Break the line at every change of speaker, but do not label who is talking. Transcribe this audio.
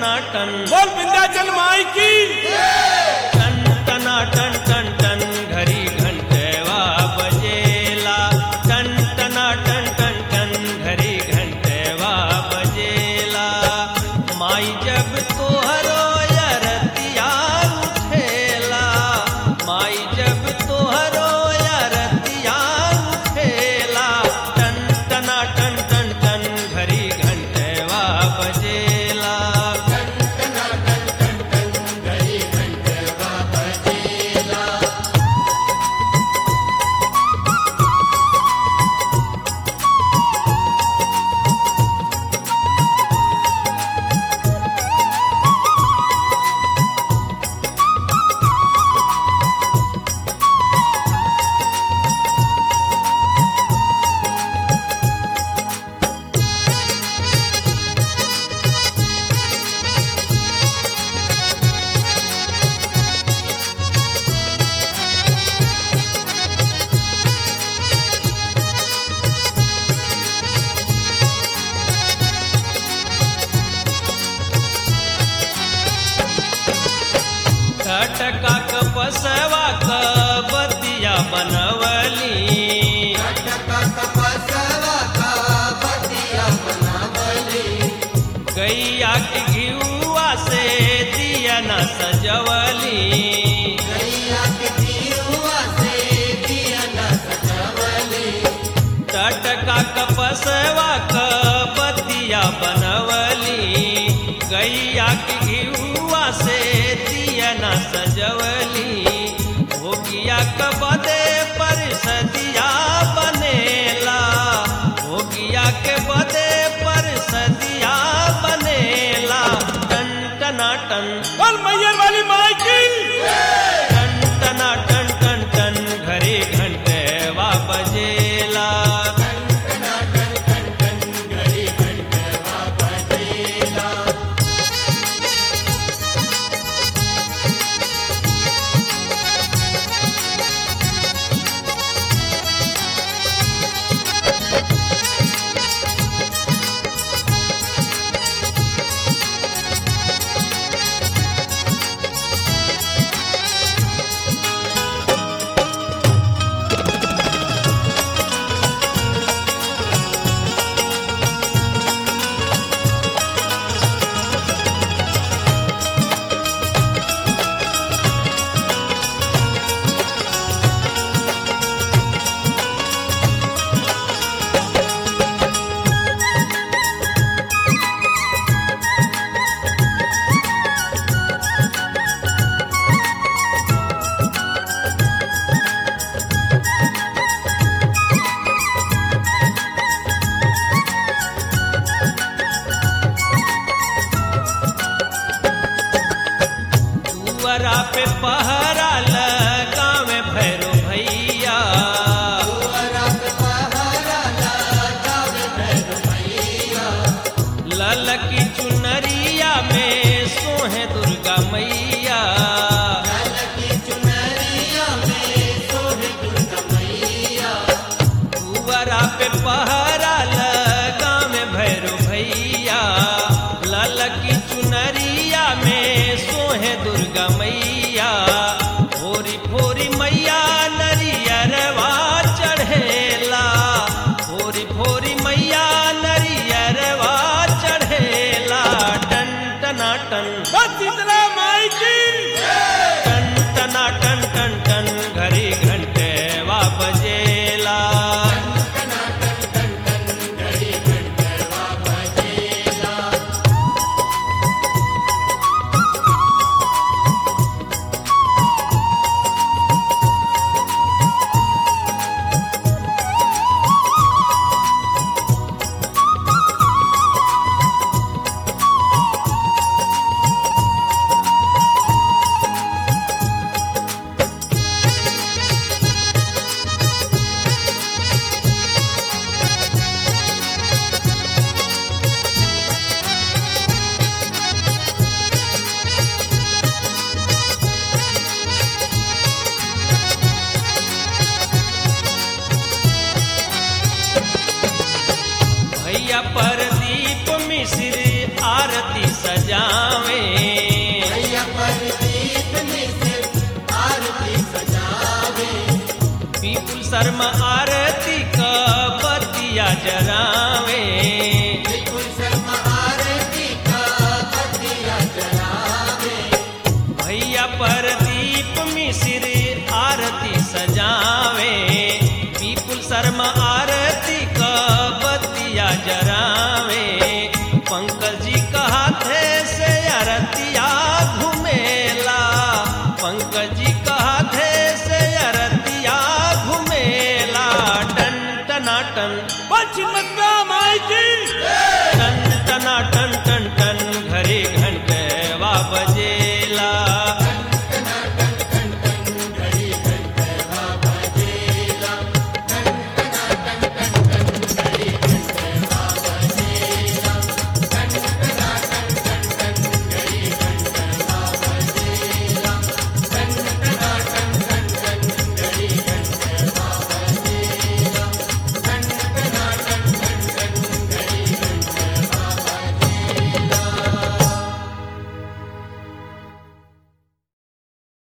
टनाटन
बोल विंध्याचल माई की
टन टना टन टन टन घरी घंटेवा बजेला टन टना टन टन टन घरी घंटेवा बजेला माई जब तोहरो यरतिया उठेला माई जब तोहरो यरतिया उठेला टन टना टन टन टन घरी घंटेवा बजेला घटका कपसवा क बतिया बनवली गैया के घिउआ से दिया न सजवली टटका कपसवा क बतिया बनवली गैया के घिउआ से दिया न सजवली भोगिया कबदे पर सदिया बनेला भोगिया के बदे पर सदिया बनेला टन टना टन
बोल मैयर वाली माई की
टन टना टन टन टन घरे घंटे वा बजेला दुअरा पे पहरा लगावे भैरो भैया ललकी चुनरिया में सोहे दुर्गा मैया दुअरा पे पहरा लगावे भैरो भैया ललकी चुनरिया में सोहे दुर्गा मैया फोरी फोरी मैया नरियरवा चढ़ेला फोरी फोरी मैया नरियरवा चढ़ेला टन टना टन
बोल शीतला माई की
टन टना टन टन टन घड़ी घंटे वा बजेला सजावे पीपुल शर्मा आरती का बतिया जरावे भैया परदीप मिश्र